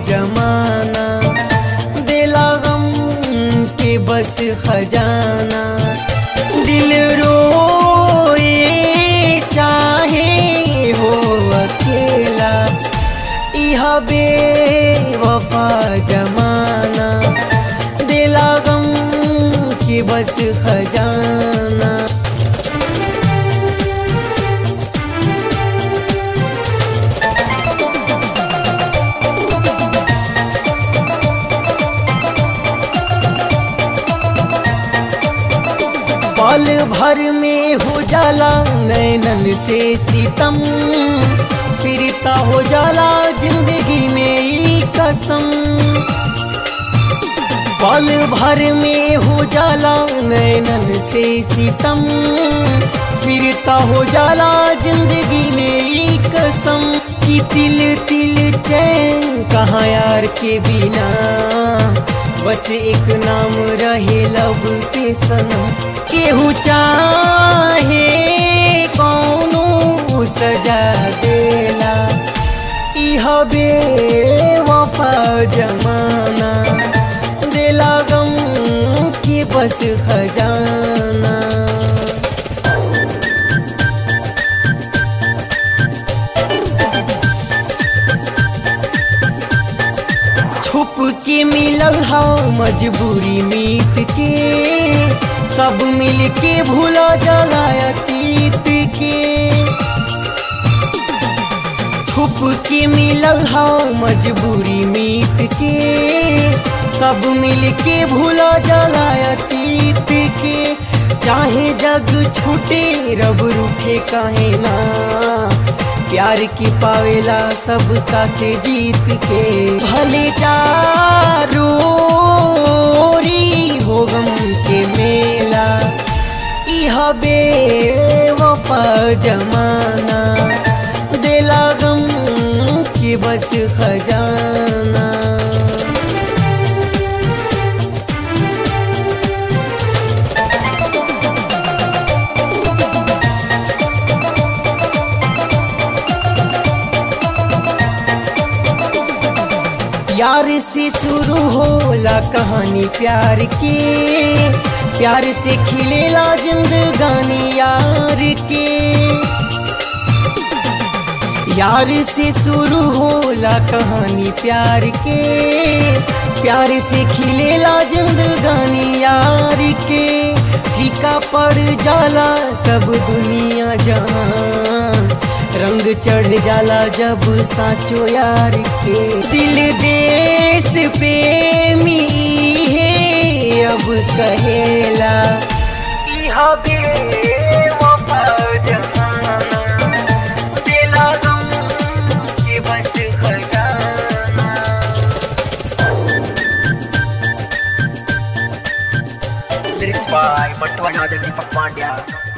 जमाना दिला गम के बस खजाना दिल रोए चाहे हो अकेला इह बेवफा जमाना दिला गम के बस खजाना पल भर में हो जाला नैनन से सितम फिरता हो जाला जिंदगी में ई कसम पल भर में हो जाला नैनन से सितम फिरता हो जाला जिंदगी में ई कसम कि तिल तिल चैन कहाँ यार के बिना बस एक नाम रहे लब के सनम केहू चाहे कौनो सजा देला इह बेवफा जमाना दिला गम के बस खजाना छुप के मिलल हा मजबूरी मीत के सब मिल के भूला जाला अतीत के छुप के मिलल हा मजबूरी मीत के सब मिल के भूला जाला अतीत के चाहे जग छूटे रब रूठे काहे ना प्यार की पावेला सबका से जीत के भले चारोरी हो गम के मेला इह बेवफा जमाना दिला गम के बस खजाना प्यार से शुरू होला कहानी प्यार के प्यार से खिलेला जिंदगानी यार के यार से शुरू होला कहानी प्यार के प्यार से खिलेला जिंदगानी यार के फीका पड़ जाला सब दुनिया जहान रंग चढ़ जाला जब साचो यार के दिल देश प्रेमी है अब कहेला इह बेवफा जमाना दिला गम के बस खजाना Lyrics by Mantu Anand and Deepak Pandya.